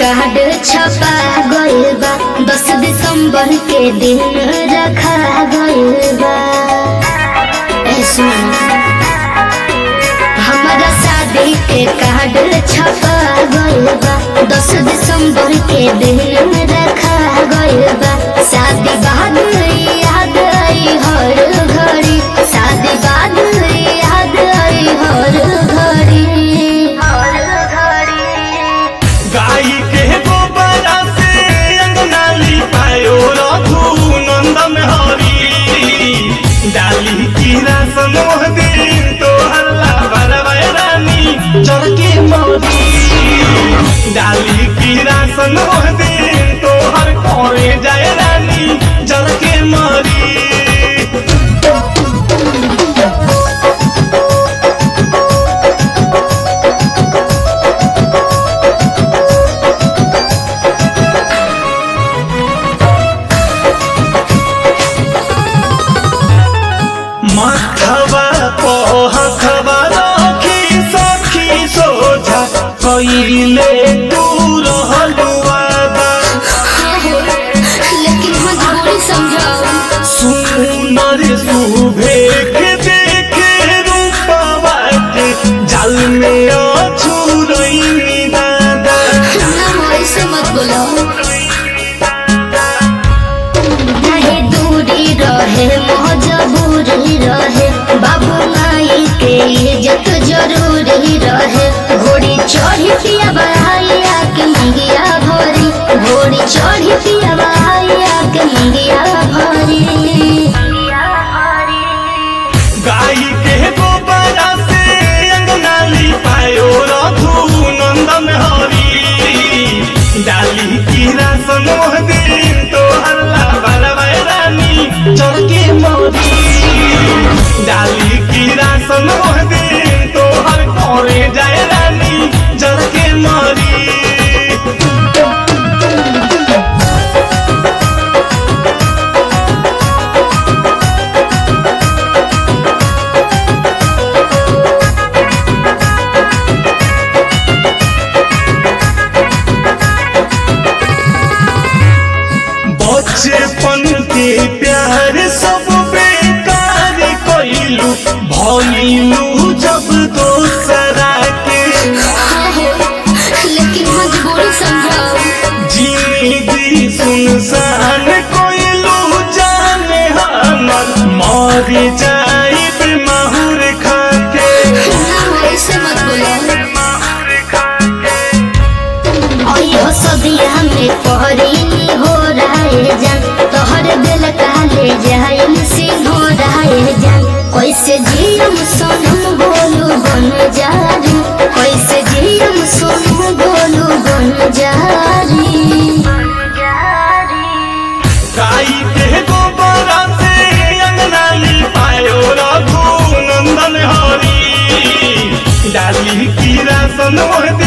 card छपा गइल बा दस दिसंबर के दिन रखा गइल बा ए सुन हमारा शादी के कार्ड छपा गइल बा दस दिसंबर के दिन रखा गइल बा शादी बाद याद आई हर घड़ी शादी बाद याद आई हर घड़ी हर घड़ी गाई के गोबरा से अंगना लिपायो रघु नंदन हरी डाली कीरा समोह दिन तो हल्ला बरवाय रानी चढ़के मोदी डाली कीरा समोह दिन तो हर कोरे जाय रानी चढ़के मरी मखबा पहखबा रखी सखी सोझा कइले दूर हलुआबा लेकिन मजबूरी समझाओ सुनर सुभे के देखे रूपवा के जल में अछुरई दादा ना ऐसे मत बोलो नहीं दूरी रहे मजबूरी रहे बाबू माई के इज्जत जरूरी रहे घोड़ी चढ़ी पिया बहाइया के मंगिया भरी घोड़ी चढ़ी पिया बहाइया के मंगिया भरी गाई के गोबरा से अंगना लिपायो रघु नंदन हरी डाली कीरा समोह दिन तो हल्ला बरवाय रानी चढ़के मोदी डाली कीरा समोह दिन तो हर कोरे जाय रानी चढ़के मरी बचपन के प्यार सब बेकार कइलू भइलू जब दोसरा के लेकिन मजबूरी समझाओ जिंदगी सुनसान कइलू जाने हमर मर जाइब माहुर खाके ना ऐसे मत बोलो माहुर खाके अयो सदिया में पहरी हो रहे जान तोहर दिल काले जाइन सिंह हो रहे जान कैसे जियम सोनम बोलू बन जारी कैसे जियम सोनम बोलू बन जारी गाई के गोबरा से अंगना लिपायो रघु नंदन हरी डाली कीरा सनोह दे